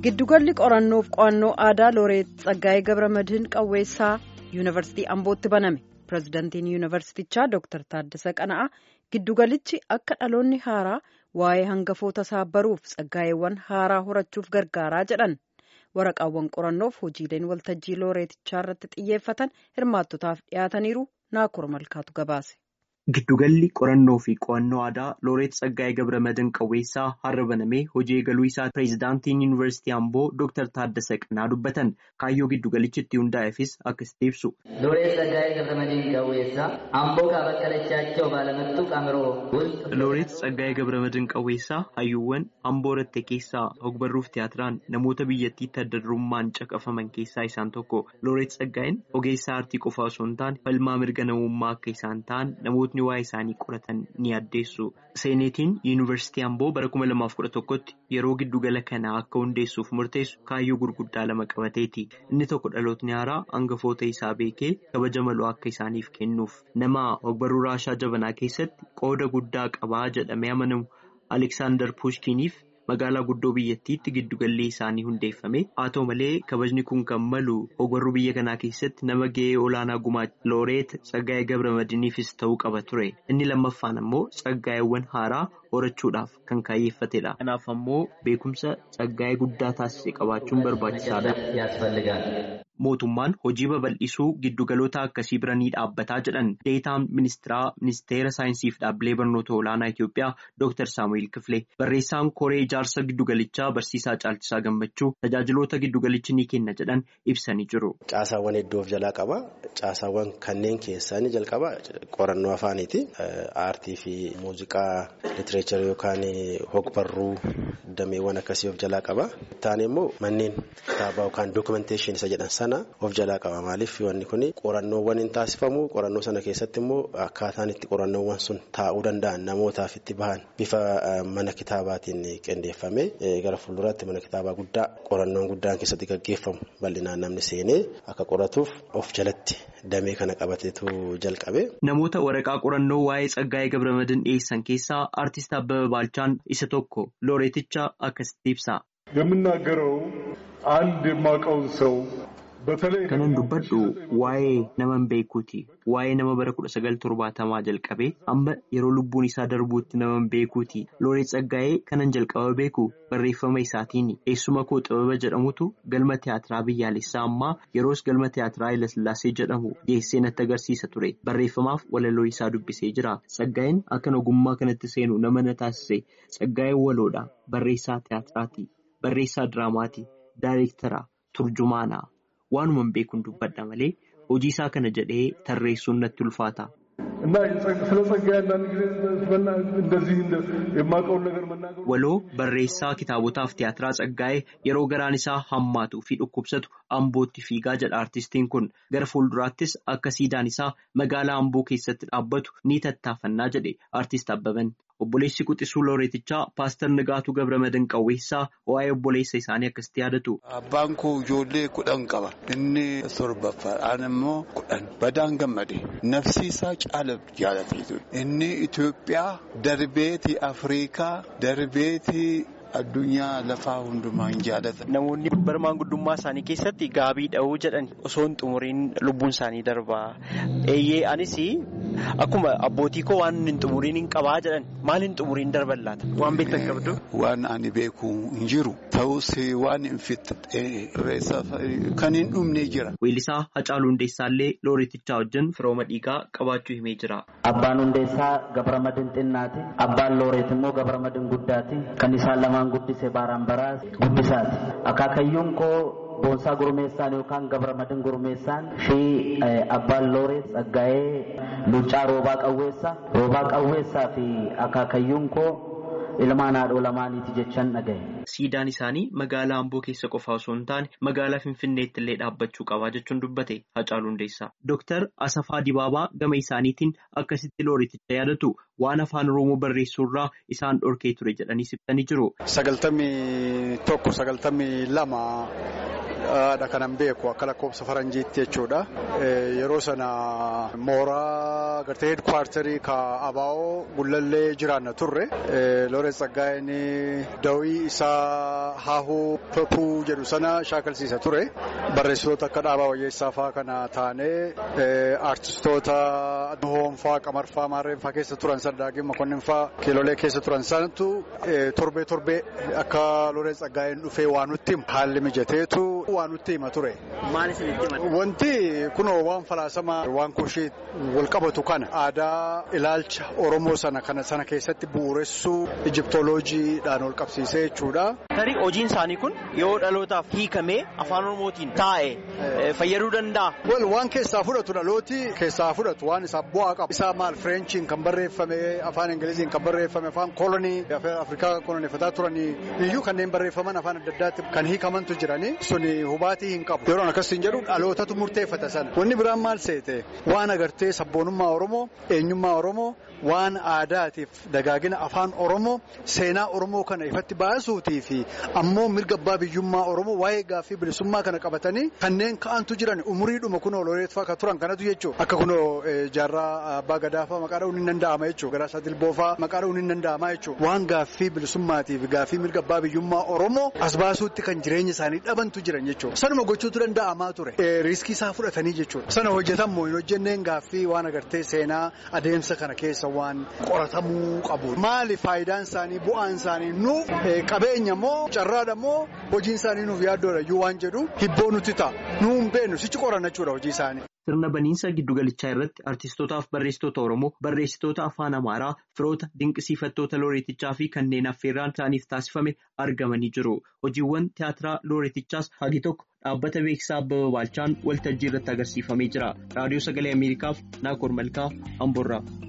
Giddugalli qorannoof qo'annoo aadaa Looreet Tsaggaayee Gabramadiin Qawweessaa Yuunivarsiitii Ambootti baname. Pireezidantiin Yuunivarsiitichaa Dr. Taaddasee Qana'aa giddugalichi akka dhaloonni haaraa waa'ee hangafoota isaa baruuf tsaggaayeewwan haaraa horachuuf gargaaraa jedhan. Waraqaawwan qorannoof hojiileen waltajjii Looreetichaa irratti xiyyeeffatan hirmaattotaaf dhiyaataniiru Naakur Malkaatu gabaase. Giddugalli qorannoo fi qo'annoo aadaa Looreet Tsaggaayee Gabramadiin Qawweessaa har'a banamee hojii eegaluu isaa pireezidaantiin Yuunivarsiitii Amboo Dr. Taaddasee Qana'aa dubbatan kaayyoo giddugalichi itti hundaa'eefis akkasitti ibsu. Looreet Tsaggaayee Gabramadiin Qawweessaa Amboo kaabakkalachaaቸው ባለመጡቅ አእምሮ ውስጥ Looreet Tsaggaayee Gabramadiin Qawweessaa hayyuuwwan Amboo Rattee keessaa ogbarruuf tiyaatiraan namoota biyyattiitti adda durummaan caqafaman keessaa isaan tokko. Looreet Tsaggaayeen ogeessa aartii qofa osoo hin taane falmaa mirga namummaa akka isaan ta'an namootni waa'ee isaanii qoratan ni addeessu. Seeneetiin Yuunivarsiitii Amboo bara kuma lamaaf kudha tokkotti yeroo giddugala kanaa akka hundeessuuf murteessu kaayyoo gurguddaa lama qabateeti. Inni tokko dhalootni haaraa hangafoota isaa beekee kabaja maloo akka isaaniif kennuuf nama ogbarruu raashaa jabanaa keessatti qooda guddaa qabaa jedhamee amanamu Aleksaandar Puushkiniif magaalaa guddoo biyyattiitti giddugalli isaanii hundeeffame haa ta'u malee kabajni kun kan malu ogbarruu biyya kanaa keessatti nama ga'ee olaanaa gumaacha looreet tsaggaayee gabramadiiniifis ta'uu qaba ture inni lammaffaan ammoo tsaggaayeewwan haaraa horachuudhaaf kan kaayyeeffatedha kanaaf ammoo beekumsa tsaggaayee guddaa taasise qabaachuun barbaachisaadha. mootummaan hojii babal'isuu giddugaloota akkasii bira ni dhaabbataa jedhan deetaan ministiraa ministeera saayinsii fi dhaabbilee barnoota olaanaa Itoophiyaa Dr. Saamu'eel Kifilee barreessaan koree ijaarsa giddugalichaa barsiisaa caalchisaa gammachuu tajaajiloota giddugalichi ni kenna jedhan ibsanii jiru. Caasaawwan hedduu of jalaa qaba. Caasaawwan kanneen keessaa inni jalqaba qorannoo afaaniiti. Aartii fi muuziqaa litireecharii yookaan hogbarruu dameewwan akkasii of jalaa qaba. Taane immoo manneen kitaabaa yookaan dookumenteeshinii isa jedhan sana of jalaa qaba. Maaliif wanni kun qorannoowwan hin taasifamu qorannoo sana keessatti immoo akkaataan itti qorannoowwan sun taa'uu danda'an namootaaf itti bahan bifa mana kitaabaatiin qindeeffame gara fuulduraatti mana kitaabaa guddaa qorannoon guddaan keessatti gaggeeffamu bal'inaan namni seenee akka qoratuuf of jalatti damee kana qabateetu jalqabe. Namoota waraqaa qorannoo waa'ee Tsaggaayee Gabramadiin dhiyeessan keessaa Aartist Abbaba Baalchaan isa tokko looreeticha akkasitti ibsa. የምናገረው አንድ የማውቀውን ሰው Kanan dubbadhu waa'ee nama beekuuti. Waa'ee nama bara kudha sagal torbaatamaa jalqabee amma yeroo lubbuun isaa darbuutti nama beekuuti. Looreet Tsaggaayee kanan jalqaba beeku barreeffama isaatiin eessuma koo xababa jedhamutu galma tiyaatiraa biyyaalessaa ammaa yeroos galma tiyaatiraa Hayilasillaasee jedhamu geessee natti agarsiisa ture. Barreeffamaaf walaloo isaa dubbisee jira. Tsaggaayeen akkan ogummaa kanatti seenu nama na taasise. Tsaggaayeen waloodha. Barreessaa tiyaatiraati. Barreessaa diraamaati. Daayireektaraa. Turjumaanaa. Waanuman beekuun dubbadha malee hojii isaa kana jedhee tarreessuun natti ulfaata. Waloo barreessaa kitaabotaaf tiyaatiraa Tsaggaayee yeroo garaan isaa hammaatuu fi dhukkubsatu Ambootti fiigaa jedha artistiin kun gara fuulduraattis akka siidaan isaa magaalaa Amboo keessatti dhaabbatu ni tattaafannaa jedhe artist Abbaban. Obboleessi Quxisuu Looreetichaa Paaster Nagaatuu Gabramadiin Qawweessaa waa'ee obboleessa isaanii akkasitti yaadatu. Abbaan koo ijoollee kudhan qaba. Inni torbaffaadhaan immoo kudhan. Badaan gammade. Nafsiisaa caala jaalatee ture. Inni Itoophiyaa darbeeti Afrikaa darbeeti. Addunyaa lafaa hundumaa hin jaalatan. Namoonni bara maanguddummaa isaanii keessatti gaabii dha'uu jedhan osoo hin xumuriin lubbuun isaanii darbaa. Eeyyee anis akkuma abbootii koo waan hin xumuriin hin qabaa jedhan maal hin xumuriin darban laata? Waan beektan qabdu? Waan ani beeku hin jiru. Ta'us waan hin fixxee kan hin dhumne jira. Weellisaa Hacaaluu Hundeessaallee Looreetichaa wajjin firooma dhiigaa qabaachuu himee jira. Abbaan Hundeessaa Gabramadiin xinnaati. Abbaan Looreet immoo Gabramadiin guddaati. Kan isaan lamaan guddise baaraan baraas guddisaati. Akaakayyuun koo Boonsaa Gurmeessaan yookaan Gabramadiin Gurmeessaan fi abbaan Looreet Tsaggaayee Luuccaa Roobaa Qawweessaa. Roobaa Qawweessaa fi akaakayyuun koo ilmaan haadhoo lamaaniiti jechaan dhagaye. Siidaan isaanii magaalaa Amboo keessa qofa osoo hin taane magaalaa Finfinneetti illee dhaabbachuu qabaa jechuun dubbate Hacaaluu Hundeessaa. Dooktar Asafaa Dibaabaa gama isaaniitiin akkasitti Looreeticha yaadatu waan afaan Oromoo barreessuurraa isaan dhorkee ture jedhanii ibsanii jiru. Sagaltamii tokko sagaltamii lama haadha kanan beeku akka lakkoofsa faranjiitti jechuudha. Yeroo sana mooraa gartee heedkwaartarii ka abaa'oo gullallee jiraanna turre. Looreet Tsaggaayeen dawii isaa haahuu papuu jedhu sana shaakalsiisa ture. Barreessitoota akka dhaabaa wayyeessaa fa'aa kana taanee aartistoota hoonfaa qamarfaa maarreenfaa keessa turan saddaaqii makonnin fa'aa kiilolee keessa turan sanatu torbee torbee akka Looreet Tsaggaayeen dhufee waan nutti himu haalli mijateetu waan nutti hima ture. Maal isinitti himan? Wanti kunoo waan falaasamaa waan kushii wal qabatu kana aadaa ilaalcha Oromoo sana kana sana keessatti bu'uuressuu Ijiptooloojiidhaan wal qabsiisee jechuudha. Tarii hojiin isaanii kun yoo dhalootaaf hiikamee afaan Oromootiin taa'e fayyaduu danda'a. Wal waan keessaa fudhatu dhalooti keessaa fudhatu waan isaa bu'aa qaba. Isaa maal Fireenchiin kan barreeffame afaan Ingiliziin kan barreeffame afaan kolonii Afrikaa kolonifataa turanii iyyuu kanneen barreeffaman afaan adda addaatti kan hiikamantu jiranii suni hubaatii hin qabu. Yeroo akkasiin jedhu dhalootatu murteeffata sana. Wanni biraan maal seete waan agartee sabboonummaa Oromoo eenyummaa Oromoo waan aadaatiif dagaagina afaan Oromoo seenaa Oromoo kana ifatti baasuutii fi ammoo mirga abbaa biyyummaa Oromoo waa'ee gaaffii bilisummaa kana qabatanii kanneen ka'antu jiran umuriidhuma kunoo looreetfaa kan turan kanatu jechuudha. Akka kunoo jaarraa abbaa gadaafaa maqaa dha'uun hin danda'ama jechuudha. Garaasaa dilboofaa maqaa dha'uun hin danda'ama jechuudha. Waan gaaffii bilisummaatiif gaaffii mirga abbaa biyyummaa Oromoo as baasuutti kan jireenya isaanii dhabantu jiran jechuudha. Sanuma gochuutu danda'amaa ture. Riiskii isaa fudhatanii jechuudha. Sana hojjetammoo hin hojjenneen gaaffii waan agartee seenaa adeemsa kana keessa waan qoratamuu qabu. Maali faayidaan isaanii bu'aan isaanii nuuf qabeenya moo carraadha moo hojiin isaanii nuuf yaaddoodha iyyuu waan jedhu hibboo nuti ta'a. Nuu hin beeknu sichi qoranna jechuudha hojii isaanii. Sirna baniinsa giddugalichaa irratti artistootaaf barreessitoota Oromoo, barreessitoota afaan Amaaraa, firoota dinqisiifattoota looreetichaa fi kanneen affeerraan isaaniif taasifame argamanii jiru. Hojiiwwan tiyaatiraa looreetichaas hagi tokko dhaabbata beeksisaa Abbaba Baalchaan waltajjii irratti agarsiifamee jira. Raadiyoo Sagalee Ameerikaaf Naakoor Malkaa Amboorraa.